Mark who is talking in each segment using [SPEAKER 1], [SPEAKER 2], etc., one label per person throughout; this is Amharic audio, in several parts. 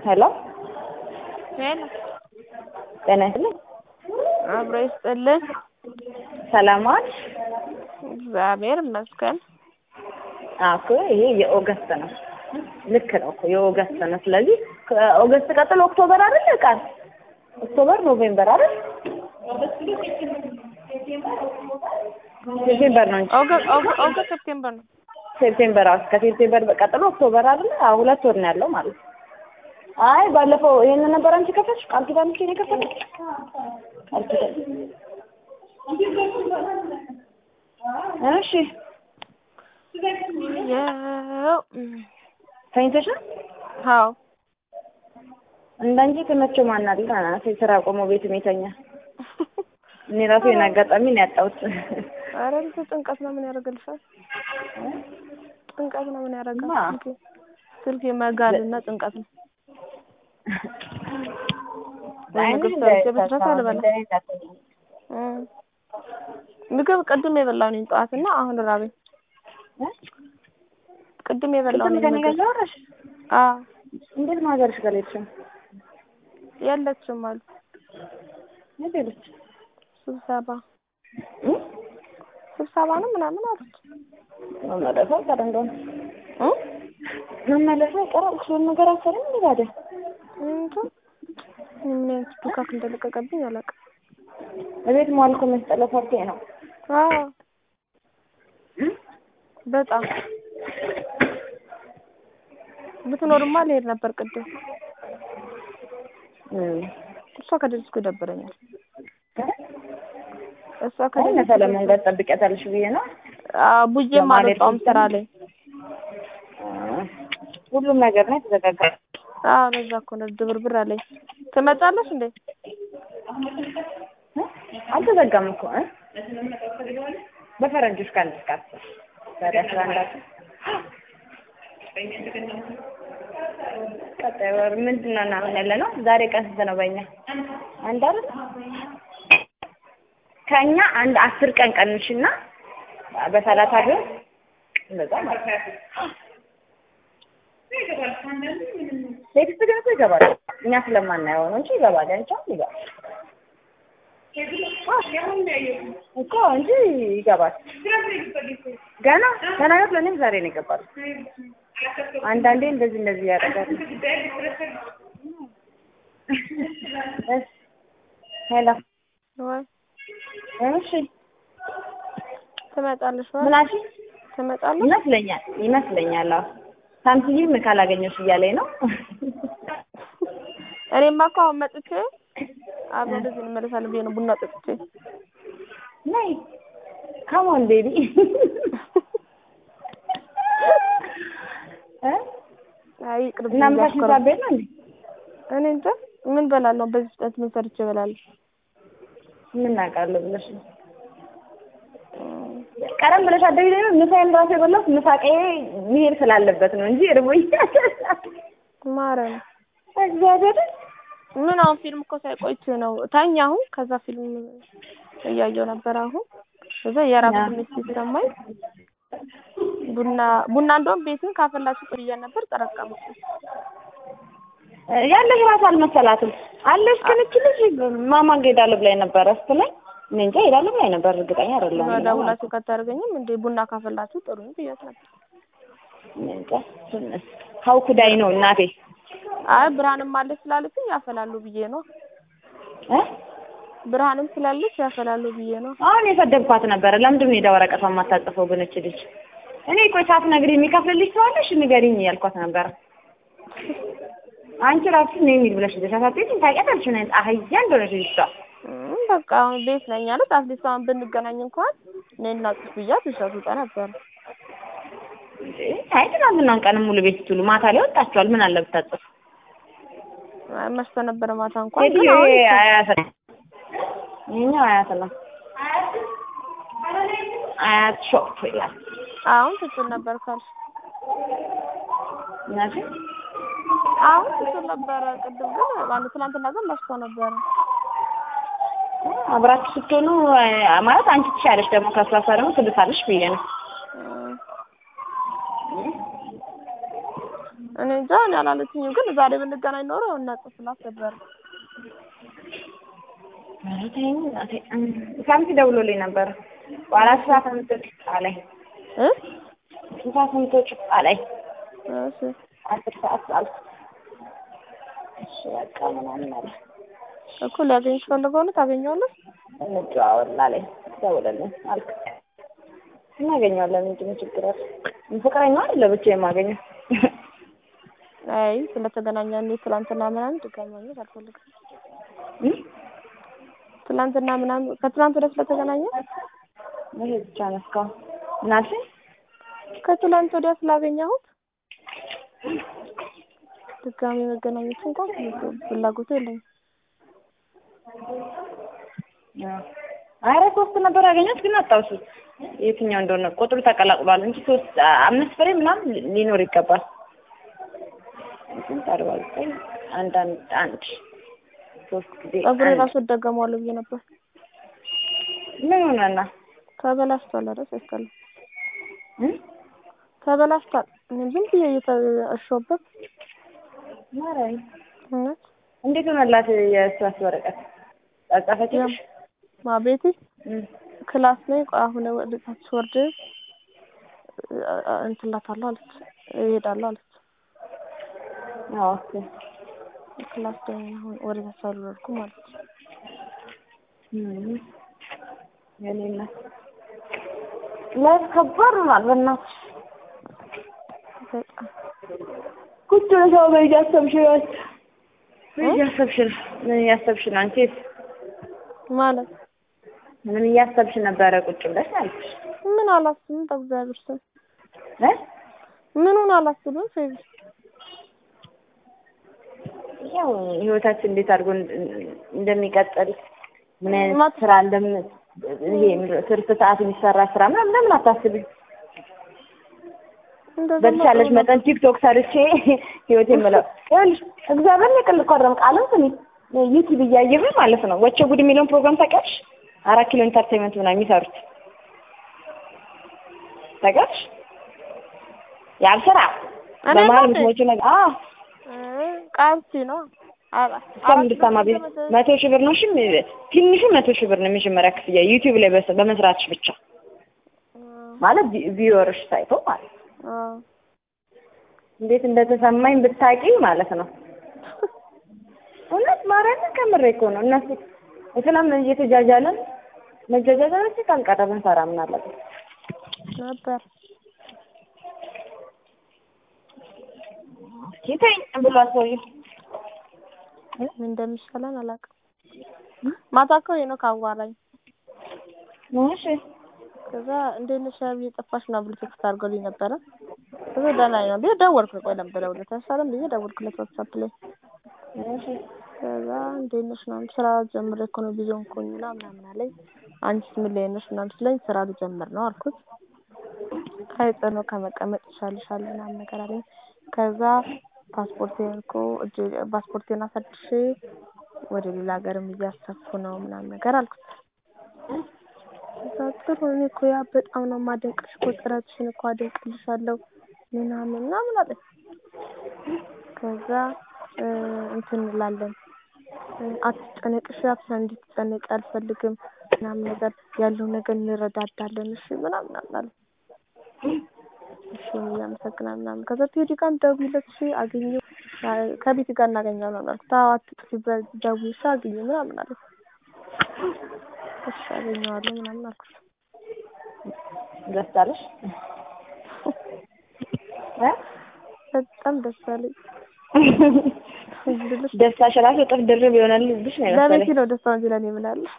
[SPEAKER 1] ሄሎ
[SPEAKER 2] ሄሎ
[SPEAKER 1] ጤና ይስጥልኝ።
[SPEAKER 2] አብሮ ይስጥልን።
[SPEAKER 1] ሰላም ዋልሽ?
[SPEAKER 2] እግዚአብሔር ይመስገን።
[SPEAKER 1] አዎ እኮ ይሄ የኦገስት ነው። ልክ ነው እኮ የኦገስት ነው። ስለዚህ ከኦገስት ቀጥሎ ኦክቶበር አይደል? ቃል ኦክቶበር፣ ኖቬምበር አይደል? ሴፕቴምበር ነው እንጂ
[SPEAKER 2] ኦገ- ኦገ- ኦገስት ሴፕቴምበር ነው።
[SPEAKER 1] ሴፕቴምበር አዎ፣ ከሴፕቴምበር ቀጥሎ ኦክቶበር አይደል? አዎ ሁለት ወር ነው ያለው ማለት ነው። አይ ባለፈው ይሄንን ነበር አንቺ ከፈትሽ ቃል ኪዳን ልጅ ነው የከፈትሽ ቃል ኪዳን እሺ
[SPEAKER 2] ያው
[SPEAKER 1] ተኝተሽ ነው
[SPEAKER 2] አዎ
[SPEAKER 1] እንዳንቺ የተመቸው ማን አለ? ስራ ቆሞ ቤት የሚተኛ እኔ ራሱ የሆነ አጋጣሚ ነው ያጣሁት።
[SPEAKER 2] ኧረ ልጅ ጭንቀት ነው ምን ያደርግልሻል? ጭንቀት ነው ምን ያደርጋል?
[SPEAKER 1] ማ?
[SPEAKER 2] ስልኬ ስልኬ መጋልና ጭንቀት ነው። ምግብ ሰርቼ በስራት አልበላም። እ ምግብ ቅድም የበላው ነኝ ጠዋት እና አሁን ራበኝ። ቅድም የበላው
[SPEAKER 1] ቅድም
[SPEAKER 2] ነኝ
[SPEAKER 1] ከኔ ጋር
[SPEAKER 2] ምግብ።
[SPEAKER 1] ላወራሽ
[SPEAKER 2] አዎ
[SPEAKER 1] እንዴት ነው ሀገርሽ ጋር ሄድሽም?
[SPEAKER 2] የለችም አሉ
[SPEAKER 1] የት ሄደች?
[SPEAKER 2] ስብሰባ
[SPEAKER 1] እ?
[SPEAKER 2] ስብሰባ ነው ምናምን አሉት።
[SPEAKER 1] መመለሷ ቀረ እንደሆነ
[SPEAKER 2] እ
[SPEAKER 1] መመለሷ ቀረ እሱን ነገር አሰረኝ እንዴ ታዲያ
[SPEAKER 2] እንጃ ምን አይነት ዱካክ እንደለቀቀብኝ አላውቅም።
[SPEAKER 1] እቤት መዋል እኮ መስጠለ ፈርቴ ነው።
[SPEAKER 2] አዎ
[SPEAKER 1] እ?
[SPEAKER 2] በጣም ብትኖርማ ልሄድ ነበር ቅድም።
[SPEAKER 1] እ
[SPEAKER 2] እሷ ከደረስኩ ይደብረኛል። እሷ
[SPEAKER 1] አይ
[SPEAKER 2] ከደረስኩ
[SPEAKER 1] ሰለሞን ጋር ትጠብቂያታለሽ ብዬ ነው።
[SPEAKER 2] አዎ ቡጄም
[SPEAKER 1] ለማለት
[SPEAKER 2] አልወጣሁም ስራ ላይ።
[SPEAKER 1] እ ሁሉም ነገር ነው የተዘጋጋ።
[SPEAKER 2] አዎ ለዛ እኮ ነው ድብርብር አለኝ። ትመጫለሽ እንዴ?
[SPEAKER 1] እ? አልተዘጋም እኮ እ? በፈረንጆች ከአንድ እስከ አስር ዛሬ አስራ አንዳችን ቀጣይ ወር ምንድን ነው እና አሁን ያለ ነው? ዛሬ ቀን ስንት ነው በእኛ? አንድ አይደል? ከእኛ አንድ አስር ቀን ቀንሽና በሰላሳ ቢሆን እንደዛ ማለት ነው። ቴክስት ግን እኮ ይገባል። እኛ ስለማናየው ነው እንጂ ይገባል። ያንቺ አሁን ይገባል እኮ እንጂ ይገባል። ገና ገና ነው። ለእኔም ዛሬ ነው ይገባል። አንዳንዴ እንደዚህ እንደዚህ ያደርጋል። እሺ ሄሎ
[SPEAKER 2] ወይ
[SPEAKER 1] እሺ
[SPEAKER 2] ትመጫለሽ ወይ?
[SPEAKER 1] ምን አልሽኝ?
[SPEAKER 2] ትመጫለሽ?
[SPEAKER 1] ይመስለኛል ይመስለኛል። አዎ ሳምሲንግ ካላገኘሽ እያለኝ ነው።
[SPEAKER 2] እኔማ እኮ አሁን መጥቼ አብረን እንደዚህ እንመለሳለን ብዬ ነው ቡና ጠጥቼ።
[SPEAKER 1] ነይ ካሞን ቤቢ እ
[SPEAKER 2] አይ ቅርብ
[SPEAKER 1] እና ምሳሽ ሳቤት ነው እንዴ?
[SPEAKER 2] እኔ እንጃ ምን በላለሁ በዚህ ፍጥነት ምን ሰርቼ እበላለሁ?
[SPEAKER 1] ምን አውቃለሁ ብለሽ ነው። ቀደም ብለሽ አደግ ላይ ነው ምሳዬን ራሱ የበላሁት ምሳቄ መሄድ ስላለበት ነው እንጂ እርቦኛል።
[SPEAKER 2] ማረም
[SPEAKER 1] እግዚአብሔር
[SPEAKER 2] ምን አሁን ፊልም እኮ ሳይቆይቼ ነው ታኝ አሁን ከዛ ፊልም እያየሁ ነበር አሁን ከዛ የራብ ስሜት ሲሰማኝ ቡና ቡና እንደውም ቤትን ካፈላችሁ ጥርዬ ነበር ጠረቀምኩ
[SPEAKER 1] ያለሽ ራሱ አልመሰላትም አለሽ ግን እቺ ልጅ ማማን ጋር እሄዳለሁ ብላኝ ነበረ ስትለኝ እኔ እንጃ እሄዳለሁ ብላኝ ነበር እርግጠኛ አይደለሁም
[SPEAKER 2] ደውላችሁ ካታደርገኝም እንዴ ቡና ካፈላችሁ ጥሩ ነው ብያት ነበር
[SPEAKER 1] እኔ እንጃ ሀው ኩዳይ ነው እናቴ
[SPEAKER 2] አይ ብርሃንም አለች ስላለችኝ ያፈላሉ ብዬ ነው
[SPEAKER 1] እ
[SPEAKER 2] ብርሃንም ስላለች ያፈላሉ ብዬ ነው
[SPEAKER 1] አሁን የሰደብኳት ነበረ ለምንድን ነው ሄዳ ወረቀቷን የማታጽፈው ግን እቺ ልጅ እኔ ቆይ ሳትነግሪኝ የሚከፍልልሽ ሰው አለሽ ንገሪኝ እያልኳት ነበረ አንቺ ራሱ ነው የሚል ብለሽ ልጅ አሳጥቂኝ ታውቂያታለሽ ምን አይነት አህያ እንደሆነች ልጅቷ
[SPEAKER 2] እም፣ በቃ አሁን ቤት ነኝ አለት አትሊስት አሁን ብንገናኝ እንኳን እኔና ጽፍ ብያት ይሻቱ ጠ ነበር
[SPEAKER 1] እንዴ አይ ትናንትናን ቀን ሙሉ ቤት ስትውሉ ማታ ላይ ወጣችኋል ምን አለ ብታጽፍ
[SPEAKER 2] አይ መሽቶ ነበረ ማታ እንኳን ግን
[SPEAKER 1] ሴትዮ
[SPEAKER 2] አሁን
[SPEAKER 1] ይሄ አያት ነው ይኸኛው አያት ነው አያት ሾፕ ይላል
[SPEAKER 2] አሁን ትችል ነበር ካልሽ
[SPEAKER 1] እናቴ
[SPEAKER 2] አሁን ትችል ነበረ ቅድም ግን ማለት ትናንትና ግን መሽቶ ነበረ
[SPEAKER 1] አብራችሁ ስትሆኑ አ- ማለት አንቺ ትሻለሽ ደግሞ ከእሷ እሷ ደግሞ ትብሳለሽ ብዬ ነው
[SPEAKER 2] እም፣ እኔ እንጃ እኔ አላለችኝም፣ ግን ዛሬ ብንገናኝ ኖሮ እናጽፍላት ነበር።
[SPEAKER 1] ኧረ ተይኝ እናቴ። ሳምንት ደውሎልኝ ነበረ በኋላ ስራ ሰምቶች አለኝ
[SPEAKER 2] እ
[SPEAKER 1] ስራ ሰምቶች አለኝ
[SPEAKER 2] እሺ
[SPEAKER 1] አስር ሰዓት አልኩት። እሺ በቃ ምናምን አለ
[SPEAKER 2] እኮ ሊያገኝሽ ፈልገው ነው ታገኘዋለሽ?
[SPEAKER 1] እንደዋወል አለኝ ደውልልኝ አልኩት። እናገኘዋለን እንጂ ምን ችግር አለ? ፍቅረኛ አይደለ ብቻ የማገኘው
[SPEAKER 2] አይ ስለተገናኘ እኔ ትላንትና ምናምን ድጋሚ ማግኘት አልፈልግም።
[SPEAKER 1] እ?
[SPEAKER 2] ትላንትና ምናምን ከትላንት ወዲያ ስለተገናኘ
[SPEAKER 1] ይሄ ብቻ ነው እስካሁን ምን አልሽኝ?
[SPEAKER 2] ከትላንት ወዲያ ስላገኘሁት ድጋሚ መገናኘት እንኳን ፍላጎቱ የለኝም።
[SPEAKER 1] ኧረ ሶስት ነበር ያገኘሁት ግን አጣሁት የትኛው እንደሆነ ቁጥሩ ተቀላቅሏል እንጂ ሶስት አምስት ፍሬ ምናምን ሊኖር ይገባል። ስንት አርባ ዘጠኝ አንድ አንድ አንድ ሶስት ጊዜ
[SPEAKER 2] ጸጉሬ
[SPEAKER 1] አንድ
[SPEAKER 2] ራሱ እደገመዋለሁ ብዬ ነበር።
[SPEAKER 1] ምን ሆነና
[SPEAKER 2] ተበላሽቷል። ኧረ ሲያስጠላ
[SPEAKER 1] እ?
[SPEAKER 2] ተበላሽቷል። እኔ ዝም ብዬ እየተሾበት
[SPEAKER 1] ማርያም
[SPEAKER 2] እውነት
[SPEAKER 1] እንዴት ሆነላት የእሷስ ወረቀት ጻጻፈችልሽ?
[SPEAKER 2] ማ ቤቲ
[SPEAKER 1] እ
[SPEAKER 2] ክላስ ላይ ቆይ አሁን ወደ ታች ወርድ እንትን እላታለሁ አለች እሄዳለሁ አለች።
[SPEAKER 1] አዎ ኦኬ
[SPEAKER 2] ክላስ ላይ ነኝ አሁን ወደ ታች አልወረድኩም ማለት ነው።
[SPEAKER 1] እ የኔ እናት ላይፍ ከባድ ሆኗል በእናትሽ
[SPEAKER 2] በጣም
[SPEAKER 1] ቁጭ ብለሽ አሁን ምን እያሰብሽ ነው? ምን እያሰብሽ ነው? ምን እያሰብሽ ነው አንቺስ?
[SPEAKER 2] ማለት
[SPEAKER 1] ምን እያሰብሽ ነበረ ቁጭ ብለሽ አልኩሽ?
[SPEAKER 2] ምን አላስብም በእግዚአብሔር ስም
[SPEAKER 1] እ
[SPEAKER 2] ምኑን አላስብም ፌቢ
[SPEAKER 1] ያው ህይወታችን እንዴት አድርጎ እንደ- እንደሚቀጥል ምን አይነት
[SPEAKER 2] ማት-
[SPEAKER 1] ስራ እንደም ይሄ ምንድን ነው ትርፍ ሰዓት የሚሰራ ስራ ምናምን ለምን አታስቢም?
[SPEAKER 2] እንደዛ
[SPEAKER 1] በተቻለሽ መጠን ቲክቶክ ሰርቼ ህይወት የምለው ይኸውልሽ እግዚአብሔር የቅል ኮረም ቃልም ስሚ ዩቲዩብ እያየሁኝ ማለት ነው ወቸ ጉድ የሚለውን ፕሮግራም ታውቂያለሽ? አራት ኪሎ ኢንተርቴንመንት ምናምን የሚሰሩት ታውቂያለሽ? ያብ ስራ
[SPEAKER 2] እኔ
[SPEAKER 1] በመሀል
[SPEAKER 2] ነው እንዴ?
[SPEAKER 1] የምትሞጪው ነገር አዎ
[SPEAKER 2] ቃልሲ ነው አ-
[SPEAKER 1] እሷም እንድትሰማ ቤት መቶ ሺህ ብር ነው እሺ ትንሹ መቶ ሺህ ብር ነው የመጀመሪያ ክፍያ ዩቲዩብ ላይ በስ- በመስራትሽ ብቻ ማለት ቪ- ቪወርሽ ታይቶ ማለት ነው።
[SPEAKER 2] አዎ
[SPEAKER 1] እንዴት እንደተሰማኝ ብታቂ ማለት ነው። እውነት ማርያምን ከምሬ እኮ ነው። እነሱ እስላም እየተጃጃለን መጃጃጃላችን ካልቀረ ብንሰራ ምን አለበት?
[SPEAKER 2] ነበር
[SPEAKER 1] ይተኝ ብሏል ሰውዬው።
[SPEAKER 2] ምን እንደሚሻለን አላውቅም። ማታ እኮ ሄኖክ አዋራኝ።
[SPEAKER 1] እሺ
[SPEAKER 2] ከዛ እንዴት ነሽ ብዬ ጠፋሽ ምናምን ብሎ ቴክስት አድርጎልኝ ነበረ። ከዛ ደህና ነኝ ነው ብዬ ደወልኩ። ቆይ ለምን ብደውልለት አይሻልም ብዬ ደወልኩለት ዋትስአፕ ላይ።
[SPEAKER 1] እሺ
[SPEAKER 2] ከዛ እንዴት ነሽ ምናምን ስራ ጀምሬ እኮ ነው ቢዚ ሆንኩኝ እና ምናምን አለኝ። አንቺስ ምን ላይ ነሽ ምናምን ስለኝ ስራ ልጀምር ነው አልኩት። አይ ጥሩ ነው ከመቀመጥ ይሻልሻል ምናምን ነገር አለኝ። ከዛ ፓስፖርቴን እኮ እጄ ፓስፖርቴን አሳድሼ ወደ ሌላ ሀገርም እያሰብኩ ነው ምናምን ነገር አልኩት። ከዛ ጥሩ እኔ እኮ ያ በጣም ነው የማደንቅሽ እኮ ጥረትሽን እኮ አደንቅልሻለሁ ምናምን ምናምን አለኝ። ከዛ እ እንትን እንላለን እ አትጨነቅሽ አትሰ እንድትጨነቂ አልፈልግም ምናምን ነገር ያለው ነገር እንረዳዳለን እሺ ምናምን አለ። እሺ እያመሰግናል ምናምን ከዛ ቴዲ ጋርም ደውይለት እሺ አገኘው ከቤት ጋር እናገኛለን አልኩት። አዎ አትጥፊ ደውዪ እሺ አግኘው ምናምን አለ። እሺ አገኘዋለሁ ምናምን አልኩት።
[SPEAKER 1] ደስ አለሽ? እ?
[SPEAKER 2] በጣም ደስ አለኝ። እንድልሽ
[SPEAKER 1] ደስታሽ ራሱ እጥፍ ድርብ ይሆናልብሽ ነው
[SPEAKER 2] ለቤቲ
[SPEAKER 1] የመሰለኝ።
[SPEAKER 2] ነው ደስታው እንጂ ለእኔ ምን አለ?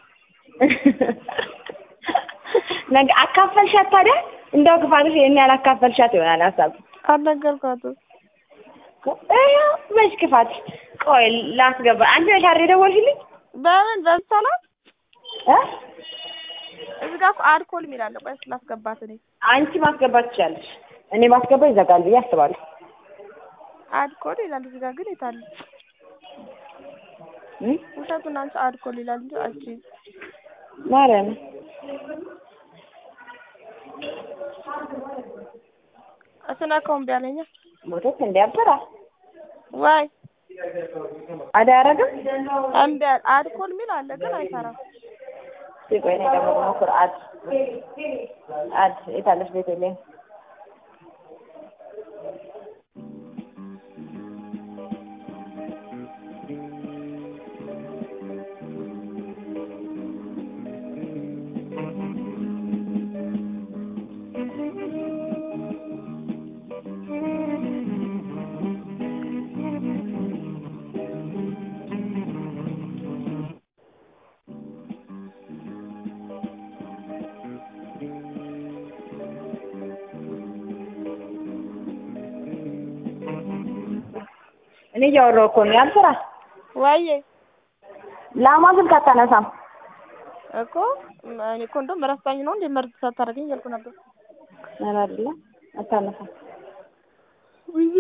[SPEAKER 1] ነገ አካፈልሻት ታዲያ? እንደው ክፋትሽ ይሄን ያህል አካፈልሻት ይሆናል ሀሳብ
[SPEAKER 2] አልነገርኳትም።
[SPEAKER 1] ይኸው መች ክፋት። ቆይ ላስገባ። አንቺ ነሽ አይደል የደወልሽልኝ?
[SPEAKER 2] በምን በሰላት
[SPEAKER 1] እ?
[SPEAKER 2] እዚህ ጋር እኮ አልኮል የሚል አለ። ቆይ ስላስገባት እኔ
[SPEAKER 1] አንቺ ማስገባት ትችያለሽ። እኔ ማስገባ ይዘጋል ብዬ አስባለሁ።
[SPEAKER 2] አልኮል ይላል እዚህ ጋር ግን የታለ?
[SPEAKER 1] እ?
[SPEAKER 2] ውሸቱን አንቺ አልኮል ይላል እንጂ አንቺ
[SPEAKER 1] ማርያም
[SPEAKER 2] ስነካው እምቢ አለኝ።
[SPEAKER 1] ሞተት እንዲያበራ
[SPEAKER 2] ወይ
[SPEAKER 1] አዳ ያረግም
[SPEAKER 2] እምቢ አለ። አድኮል ሚል አለ ግን አይሰራም።
[SPEAKER 1] ሲቆይ እኔ ደግሞ ልሞክር። አድ አድ የታለች ቤተልሔም እኔ እያወራሁ እኮ ነው። ያልስራ
[SPEAKER 2] ወይዬ
[SPEAKER 1] ላሟ ስልክ አታነሳም።
[SPEAKER 2] እኮ እኔ እኮ እንደውም ረስታኝ ነው እንደ መርዝ ሳታደርገኝ እያልኩ ነበር።
[SPEAKER 1] ኧረ አይደለም አታነሳም።
[SPEAKER 2] ቢዚ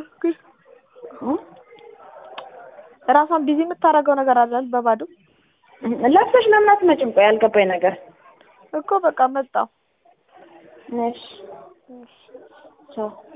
[SPEAKER 2] ራሷን ቢዚ የምታደርገው ነገር አለ በባዶ
[SPEAKER 1] ለብሰሽ ለምን አትመጭም? ቆይ ያልገባኝ ነገር
[SPEAKER 2] እኮ በቃ መጣሁ።
[SPEAKER 1] እሺ ቻው